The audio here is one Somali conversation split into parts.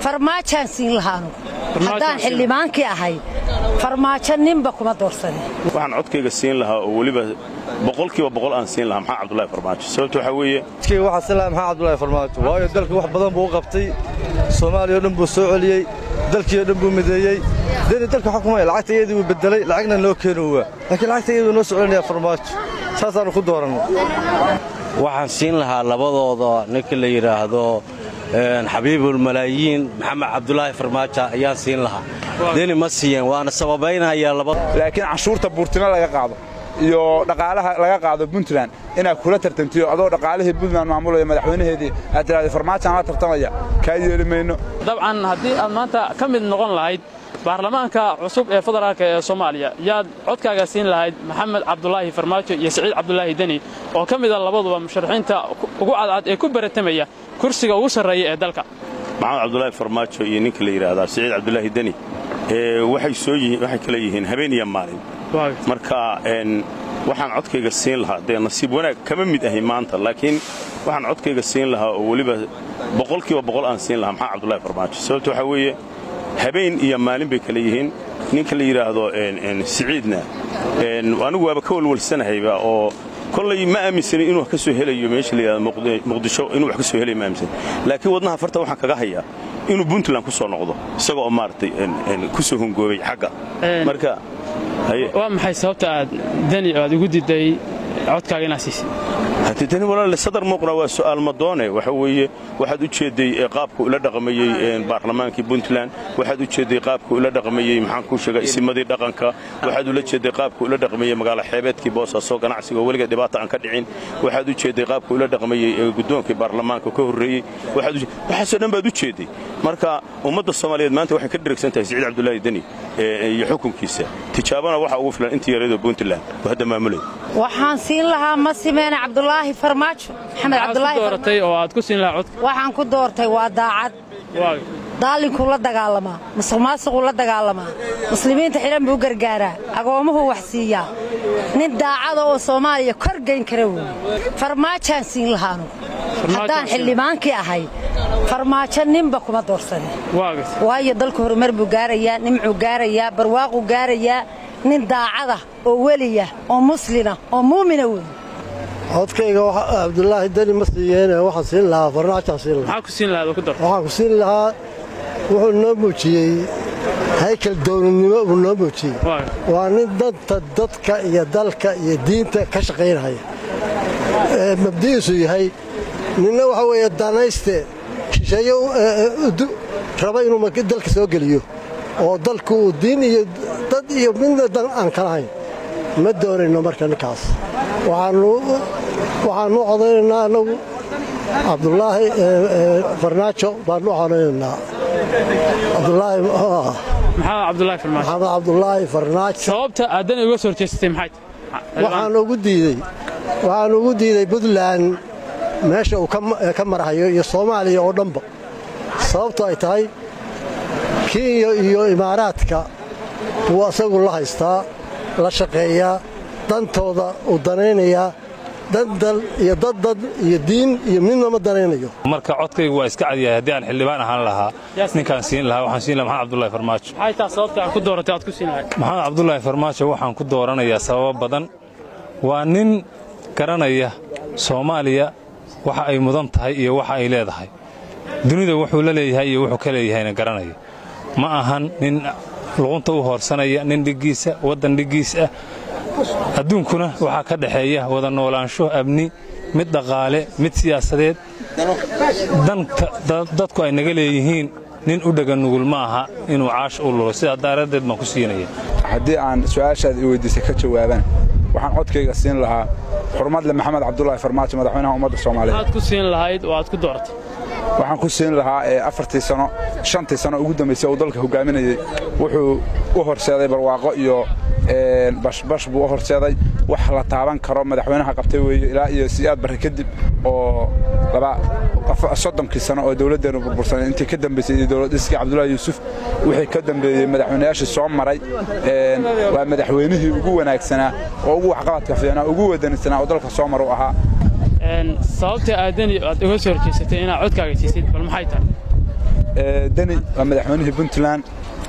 farmaajaan siin lahaanu haddaan xildhibaankii ahay farmaajo ninba kuma doorsane waxaan codkayga siin lahaa oo weliba boqolkiiba boqol aan siin lahaa maxaa cabdulahi farmaajo sababta waxaa weeye codkayga waxaan siin lahaa maxaa cabdulahi farmaajo waayo dalka wax badan buu u qabtay soomaaliya o dhan buu soo celiyey dalkii o dhan buu mideeyey deni dalka xukumaya lacagta iyadii wuu bedelay lacagna loo keeni waa laakiin lacagta iyaduu noo soo celinaya farmaajo saasaannu ku doorannay waxaan siin lahaa labadooda ninka la yidhaahdo xabiibulmalaayiin maxamed cabdulaahi farmaajo ayaan siin lahaa deni ma siiyeen waana sababaynayaa laba laakiin canshuurta buurtino laga qaado iyo dhaqaalaha laga qaado puntland inaad kula tartantiyo adoo dhaqaalihii puntland maamulaya madaxweynaheedii aad tidhahda farmaajaan la tartamaya kaa yeeli mayno dabcan haddii aad maanta ka mid noqon lahayd baarlamaanka cusub ee federaalka ee soomaaliya yaad codkaaga siin lahayd maxamed cabdulaahi farmaajo iyo siciid cabdulaahi deni oo ka mida labaduba musharaxiinta ugu cadcad ee ku baratamaya kursiga ugu sarreeya ee dalka maxamed cabdulaahi farmaajo iyo ninka la yidhaahdaa siciid cabdulaahi deni waxay kala yihiin habeen iyo maalin marka waxaan codkayga siin lahaa dee nasiib wanaag kama mid ahay maanta laakiin waxaan codkayga siin lahaa oo weliba boqolkiiba boqol aan siin lahaa maxamed cabdulahi farmaajo sababta waxaa weeye habeen iyo maalin bay kala yihiin ninka la yidhaahdo siciidna anigu waaba ka walwalsanahayba oo kollay ma aaminsanin inuu wax ka soo helayo meesha la yidhahdo muqdisho inuu wax ka soo helayo ma aaminsanin laakiin wadnaha farta waxaan kaga hayaa inuu puntland ku soo noqdo isagoo maaragtay ku soo hongoobay xagga marka waa maxay sababta aad deni aad ugu diday codkaaga inaad siisid haddii dani walaale sadar muuqna waa su'aal madoone waxa weeye waxaad u jeedday qaabka ula dhaqmayey baarlamaankii puntland waxaad u jeedday qaabka ula dhaqmayey maxaan kuu sheegaa isimadii dhaqanka waxaad ula jeedday qaabka ula dhaqmayey magaalo xeebeedkii boosaaso ganacsiga oo weliga dhibaata aan ka dhicin waxaad u jeedday qaabka ula dhaqmayey guddoonkii baarlamaanka ka horreeyey waxaasoo dhan baad u jeedday marka ummadda soomaaliyeed maanta waxay ka dheragsan tahay siciid cabdulaahi deni iyo xukunkiisa tijaabana waxaa ugu filan intii yareedoo puntland oo hadda maamulay waxaan siin lahaa ma simeene cabdulaahi farmaajo maxamed cabdulaahi dooratay oo aad ku siin lahaa codka waxaan ku doortay waa daacad daalinkuu la dagaalamaa musuq maasuquu la dagaalamaa muslimiinta xidhan buu u gargaaraa agoomuhuu wax siiyaa nin daacada oo soomaaliya kor gayn kara weeye farmaajaan siin lahaanu haddaan xildhibaankii ahay farmaajo ninba kuma doorsane waayo dalka horumar buu gaarayaa nimcuu gaarayaa barwaaquu gaarayaa nin daacada oo weliya oo muslina oo muumina wey codkayga cabdulaahi deni ma siiyeene waxaan siin lahaa farmaajaan siin lahaa maxaa ku siin lahaad oo ku dar waxaan ku siin lahaa wuxuu noo muujiyey haykal dowladnimo buu noo muujiyey waa nin danta dadka iyo dalka iyo diinta ka shaqaynaya ee mabdi'iisu yahay ninna waxa weeye danayste shisheeye raba inuu dalka soo geliyo oo dalku uu diin iyo dad iyo midna dan aan ka lahayn ma doonayno marka ninkaas waxaannu codaynaynaa annagu cabdulaahi farnaajo baannu codaynaynaa maxamed cabdulaahi farnaajo sababta aadan uga soo horjeesatay maxay waxaan ugu diidey waxaan ugu diiday puntland meesha uu ka marhayo iyo soomaaliya oo dhanba sababto ay tahay kenya iyo imaaraadka wuu asagu la haystaa la shaqeeyaa dantooda uu danaynayaa dandal iyo daddad iyo diin iyo midna ma danaynayo marka codkaygu waa iska cadyahay haddii aan xildhibaan ahaan lahaa ninkaan siin lahaa waxaan siin lahaa maxamed cabdulahi farmaajo maxay taa sababta aad ku dooratay aad ku siin lahayd maxamed cabdulaahi farmaajo waxaan ku dooranayaa sababo badan waa nin garanaya soomaaliya waxa ay mudan tahay iyo waxa ay leedahay dunida wuxuu la leeyahay iyo wuxuu ka leeyahayna garanaya ma ahan nin luqunta u hoorsanaya nin dhiggiisa waddan dhiggiis ah adduunkuna waxaa ka dhexeeya wada noolaansho amni mid dhaqaale mid siyaasadeed danta dadku ay naga leeyihiin nin u dhega nugul ma aha inuu caash u lulo sidaa daraaddeed baan ku siinaya haddii aan su'aashaad i weyddiisay ka jawaabaan waxaan codkayga siin lahaa xurmadle maxamed cabdulaahi farmaajo madaxweynaha ummadda soomaaliyeed maxaad ku siin lahayd oo aad ku dooratay waxaan ku siin lahaa afartii sano shantii sano ugu dambaysay uu dalka hogaaminayey wuxuu u horseeday barwaaqo iyo bashbash buu u horseeday wax la taaban karo madaxweynaha qabtay weeye ilaa iyo siyaad barre kadib oo soddonkii sano oo dowladdeenu burbursanay intii ka dambaysay iyo dowladiskii cabdullaahi yuusuf wixii ka dambeeyey madaxweynayaashii soo maray waa madaxweynihii ugu wanaagsanaa oo ugu waxqabadka fiicnaa ugu wadanisanaa oo dalka soo maru ahaa sababta aadani aad uga soo horjeesatay inaad codkaaga siisid bal maxay tahay deni waa madaxweynihii puntland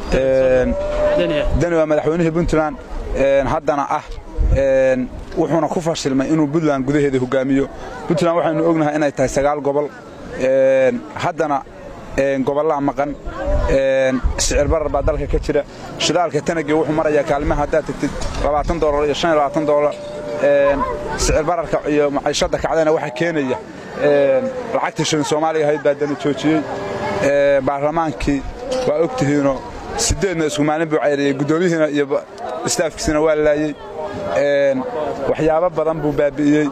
deni waa madaxweynihii puntland haddana ah wuxuuna ku fashilmay inuu puntland gudaheeda hogaamiyo puntland waxaynu ognahay inay tahay sagaal gobol haddana gobollaa maqan sicir barar baa dalka ka jira shidaalka tanagii wuxuu marayaa kaalmaha haddaad tagtid labaatan doolar iyo shan iyo labaatan doolar sicir bararka iyo maciishadda kacdana waxaa keenaya lacagtii shilin soomaaliga ahayd baa dani joojiyey baarlamaankii waa og tihiinoo siddeedna isku maalin buu cayriyey guddoomiyihiina iyo istaafkiisina waa laayey waxyaabo badan buu baabi'iyey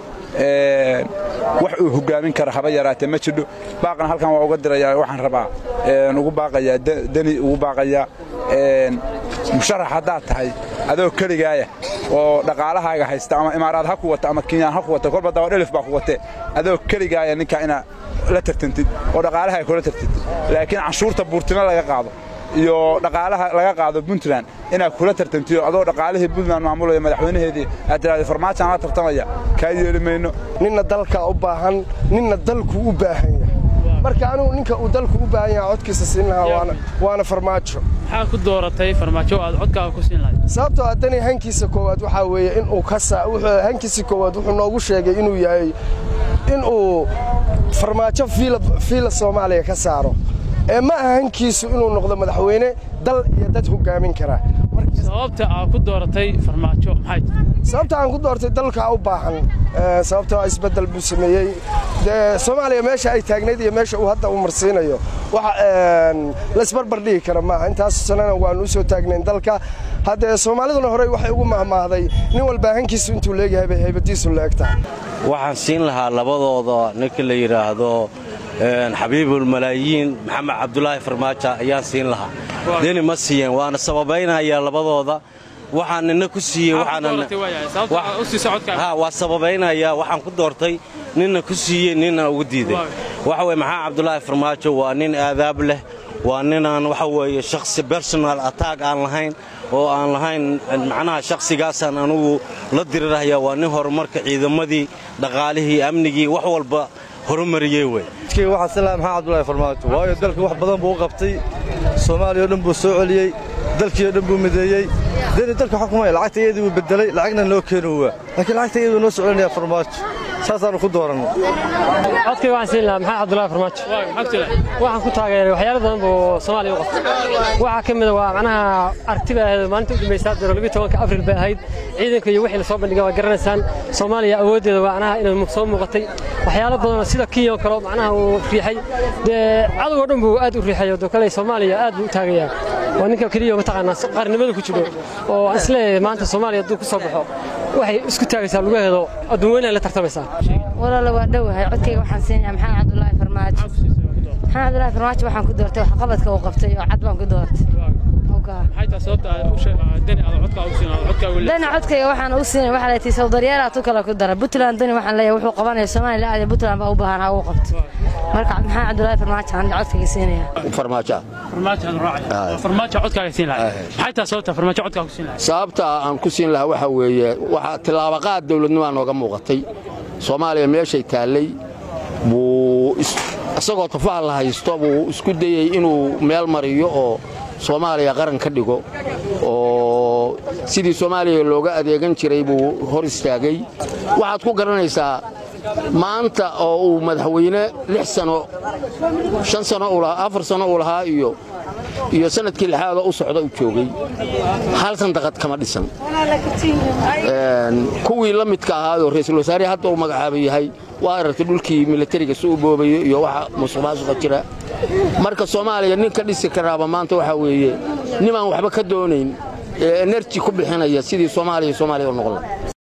wax uu hogaamin kara haba yaraatee ma jidho baaqna halkan waa uga dirayaa waxaan rabaa ugu baaqayaa deni ugu baaqayaa musharax haddaad tahay adoo keligaaya oo dhaqaalahaaga haysta ama imaaraad ha ku wata ama kinyaan ha ku wata kolba daba dhelif baa ku watee adoo keligaaya ninkaa inaa la tartantid oo dhaqaalahaaga kula tartantid laakiin canshuurta buurtimo laga qaado iyo dhaqaalaha laga qaado puntland inaad kula tartantiyo adoo dhaqaalihii puntland maamulaya madaxweynaheedii aad tiraahdo farmaajaan la tartamaya kaa yeeli mayno ninna dalkaa u baahan ninna dalku u baahan yahay marka anugu ninka uu dalku u baahan yahay codkiisa siin lahaa waana farmaajo maxaa ku dooratay farmaajo aad codkaaga ku siin lahayd sababtoo haddani hankiisa koowaad waxaa weeye inuu ka hankiisa koowaad wuxuu noogu sheegay inuu yahay inuu farmaajo fiila soomaaliya ka saaro ee ma aha hankiisu inuu noqdo madaxweyne dal iyo dad hogaamin kara sababta aad ku dooratay farmaajo maxay sababta aan ku doortay dalkaa u baahan sababtoo isbeddel buu sameeyey dee soomaaliya meesha ay taagnayd iyo meesha uu hadda u marsiinayo wax laysbarbar dhigi kara maaha intaas sanana waannu u soo taagnayn dalka haddee soomaaliduna horey waxay ugu mahmaahday nin walbaa hankiisu intuu leegyahay bay haybadiisu leeg tahay waxaan siin lahaa labadooda ninka la yidhaahdo xabiibulmalaayiin maxamed cabdulaahi farmaajo ayaan siin lahaa deni ma siiyeen waana sababaynayaa labadooda waxaan nina ku siiyey waa sababaynayaa waxaan ku doortay nina ku siiyey nina ugu diiday waxa weye maxamed cabdulaahi farmaajo waa nin aadaab leh waa ninaan waxa weeye shakhsi bersonal attack aan lahayn oo aan lahayn macnaha shakhsigaasaan anugu la dirirahaya waa nin horumarka ciidamadii dhaqaalihii amnigii wax walba horumariyey wey waxaa silaha maxamed cabdulaahi farmaajo waayo dalka wax badan buu u qabtay soomaaliya o dhan buu soo celiyey dalkii o dhan buu mideeyey deni dalka xukumaya lacagta iyadii wuu bedelay lacagna loo keeni waa laakiin lacagta iyaduu noo soo celinaya farmaajo saasaanu ku dooranay codkayga waxaan siin lahaa maxamed cabdulaahi farmaajo waxaan ku taageeray waxyaalo badan buu soomaaliya u qabtay waxaa ka mida waa macnaha aragti bay ahayd maalinta u dambaysa daro labiyo tobanka abril bay ahayd ciidanka iyo wixii la soo bandhigay waa garanaysaan soomaaliya awooddeeda waa macnaha inay soo muuqatay waxyaalo badanoo sida kenya oo kale macnaha uu riixay dee cadowgoo dhan buu aad u riixay oo kale soomaaliya aad buu u taagayaa waa ninka keliya mataqaanaa qaranimada ku jiro oo aan isleeyahay maanta soomaaliya hadduu ku soo baxo waxay isku taagaysaa lugaheedo adduun weynaha la tartamaysaa walaala waa dhowahay codkayga waxaan siinayaa maxamed cabdulaahi farmaajo maxamed cabdulaahi farmaajo waxaan ku doortay waxqabadka uu qabtay oo cad baan ku doortay dani codkayga waxaan u siinay waxaa leetii sawdaryeelaa tu kale ku dara puntland dani waxaan leeyahay wuxuu qabanaya soomaaliya aad puntland baa u baahan ha uu qabto marka maxamed cabdulaahi farmaajo aan codkayga siinaya farmaajo farmaajo codkaaga siin lahaa maxay tahay sababta farmaajo codkaaga ku siin lahaa sababta aan ku siin lahaa waxaa weeye waxaa tillaabaqaad dawladnimaa nooga muuqatay soomaaliya meeshay taallay buu isagoo tafaha la haysto buu isku dayey inuu meel mariyo oo soomaaliya qaran ka dhigo oo sidii soomaaliya looga adeegan jiray buu hor istaagay waxaad ku garanaysaa maanta oo uu madaxweyne lix sano shan sano afar sano uu lahaa iyo iyo sanadkii lixaadoo u socda u joogay hal sandaqad kama dhisan kuwii la midka ahaayoo ra'iisul wasaarihi hadda uu magacaaba yahay waa aragtay dhulkii milatariga si u boobayo iyo waxa musuqmaasuqa jira marka soomaaliya nin ka dhisi karaaba maanta waxaa weeye nimaan waxba ka doonayn ee enerji ku bixinaya sidii soomaaliya soomaaliya u noqon laha